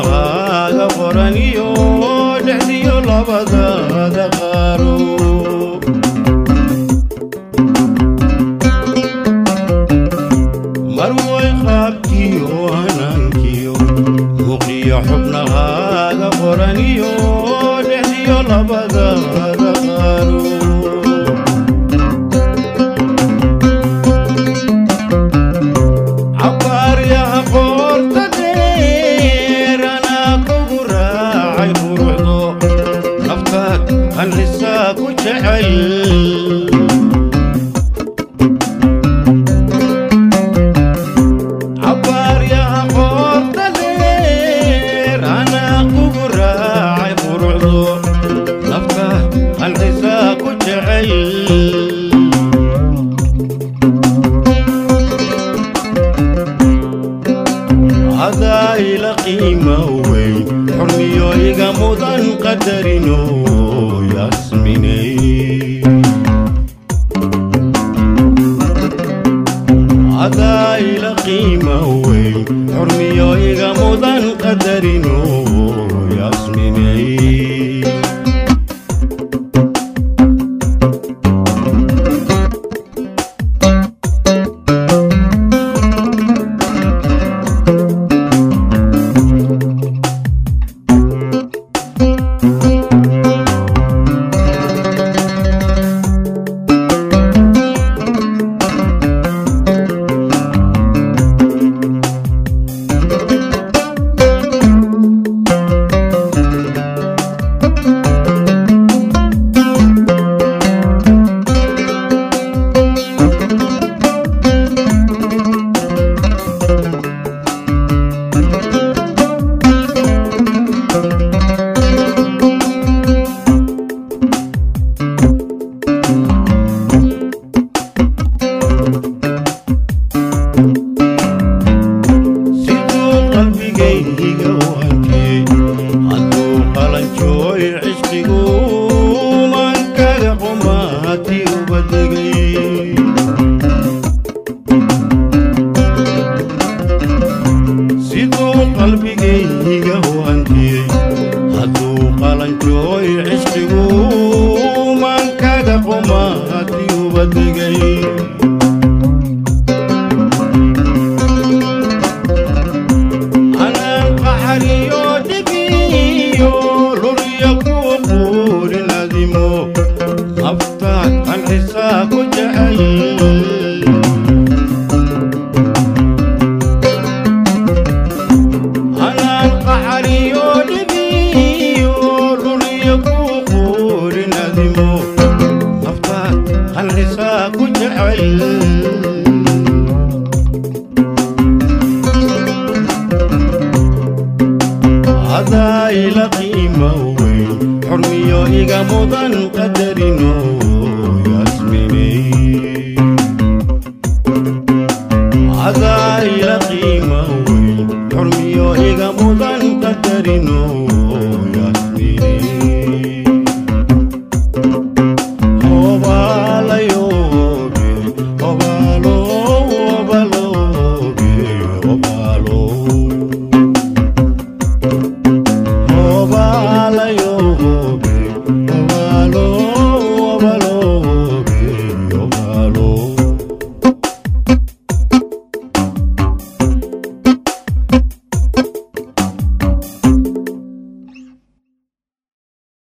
xubnahaaga qoran iyo dhexdiyo labadaada qaaro marway qaabkiyo hanaankiyo muuqiyo xubnahaaga qoran iyo dhexdiyo labadaada qaaro cabaaryaha qoorta dheer anaa kugu raacay quruxdo naftaad qanxisaa ku jecel cabaaryaha qoorta dheer anaa kugu raacay quruxdo naftaad qanxisaa ku jecel hadaa ila qiima weyn xurmiyo iga mudan qadarino yasminay hadaa ila qiima weyn xurmiyo iga mudan qadarino yasminay siduu qalbigayga wankiyey hadduu qalanjooy cishqigu mankaga qumaati uba degay siduu qalbigayga wankiyey hadduu qalanjooy cishqigu mankaga qumaati uba degay anaan qaxariyo dhibiyo luriyo kuwa quurin adimo naftaad qanxisaa ku jecel anaan qaxariyo dhibiyo luriyo kuwa quurin adimo naftaad qanxisaa ku jecel hadaa ila qiima weyn xurmiyo iga mudan qadarino yasminay hadaa ila qiima weyn xurmiyo iga mudan qadarino